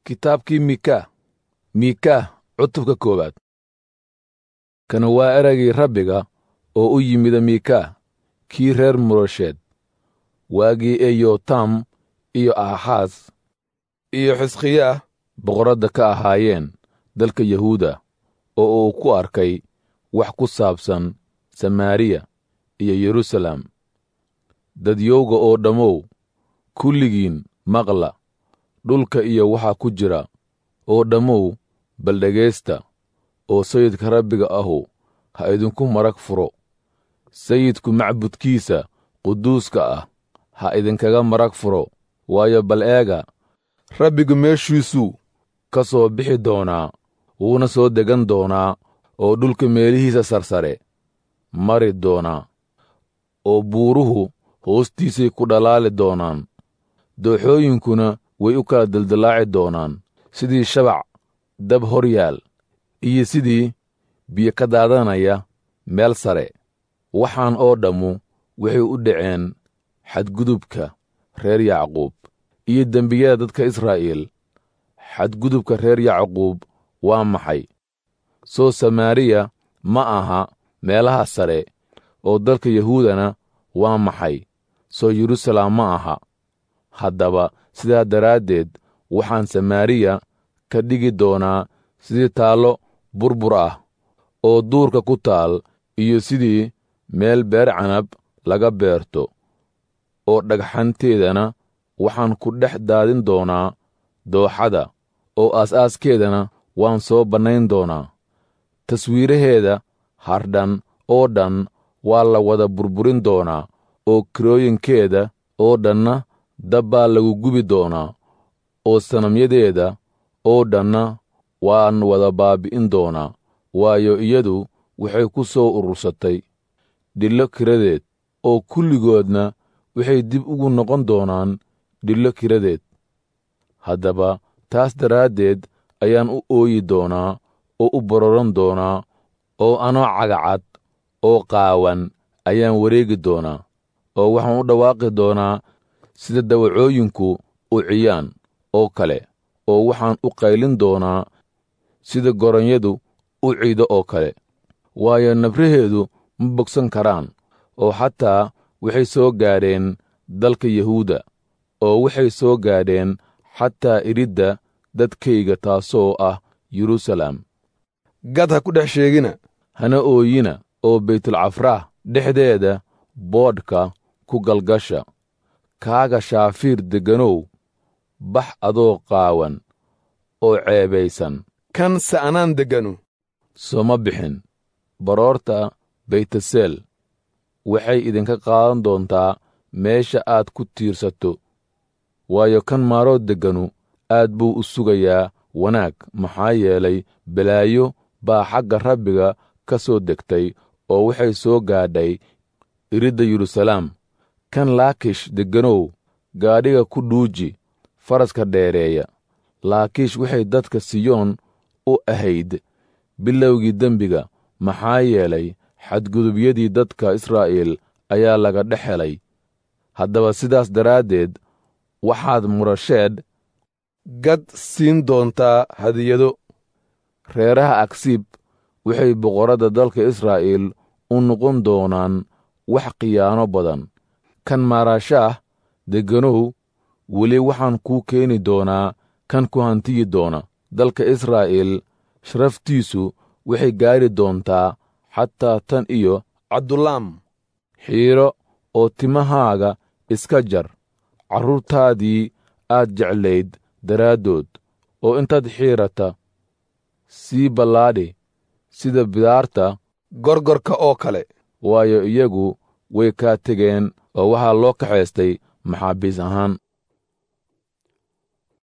kitaabkii miika miika cutubka koowaad kana waa eraygii rabbiga oo u yimida miika kii reer murasheed waagii ee yotam iyo aaxaas iyo xisqiyaah boqoradda ka ahaayeen dalka yahuuda oo uu ku arkay wax ku saabsan samaariya iyo yeruusaalem dadyowga oo dhammow kulligiin maqla dhulka iyo waxa ku jira oo dhammow bal dhegaysta oo sayidka rabbiga ahu ha idinku marag furo sayidku macbudkiisa quduuska ah ha idinkaga marag furo waayo bal eega rabbigu meeshiisuu ka soo bixi doonaa wuuna soo degan doonaa oo dhulka meelihiisa sarsare mari doonaa oo buuruhu hoostiisay ku dhalaali doonaan dooxooyinkuna way u kala dildillaaci doonaan sidii shabac dab hor yaal iyo sidii biyo ka daadanaya meel sare waxaan oo dhammu waxay u dhaceen xadgudubka reer yacquub iyo dembiyada dadka israa'iil xadgudubka reer yacquub waa maxay soo samaariya ma aha meelaha sare oo dalka yahuudana waa maxay soo yeruusaalem ma aha haddaba sidaa daraaddeed waxaan samaariya ka dhigi doonaa sidii taallo burbur ah oo duurka ku taal iyo sidii meel beer canab laga beerto oo dhagxanteedana waxaan ku dhex daadin doonaa dooxada oo aas-aaskeedana waan soo bannayn doonaa taswiiraheeda hardhan oo dhan waa la wada burburin doonaa oo kirooyinkeeda oo dhanna dab baa lagu gubi doonaa oo sanamyadeeda oo dhanna waan wada baabi'in doonaa waayo iyadu waxay ku soo urursatay dhillo kiradeed oo kulligoodna waxay dib ugu noqon doonaan dhillo kiradeed haddaba taas daraaddeed ayaan u ooyi doonaa oo u bororan doonaa oo anoo cagacad oo qaawan ayaan wareegi doonaa oo waxaan u dhawaaqi doonaa sida dawacooyinku u ciyaan oo kale oo waxaan u qaylin doonaa sida goronyadu u ciido oo kale waayo nabraheedu ma bogsan karaan oo xataa waxay soo gaadheen dalka yahuuda oo waxay soo gaadheen xataa iridda dadkayga taasoo ah yeruusaalem gad ha ku dhex sheegina hana ooyina oo baytulcafraah dhexdeeda boodhka ku galgasha kaaga shaafiir degganow bax adoo qaawan oo ceebaysan kan sa'anaan degganu sooma bixin baroorta baytaseel waxay idinka qaadan doontaa meesha aad ku tiirsato waayo kan maaroo degganu aad buu u sugayaa wanaag maxaa yeelay balaayo baa xagga rabbiga ka soo degtay oo waxay soo gaadhay iridda yeruusalaam kan laakish degganow gaadhiga ku dhuuji faraska dheereeya laakiish waxay dadka siyoon u ahayd bilowgii dembiga maxaa yeelay xadgudubyadii dadka israa'iil ayaa laga dhex helay haddaba sidaas daraaddeed waxaad murasheed gad siin doontaa hadiyado reeraha agsiib waxay boqorradda dalka israa'iil u noqon doonaan wax khiyaano badan kan maarashaah degganow weli waxaan kuu keeni doonaa kan ku hantiyi doona dalka israa'iil sharaftiisu waxay gaari doontaa xataa tan iyo cabdulaam xiiro oo timahaaga iska jar carruurtaadii aad jeclayd daraaddood oo intaad xiirata sii ballaadhi sida bidaarta gorgorka oo kale waayo iyagu way kaa tegeen oo waxaa loo kaxaystay maxaabiis ahaan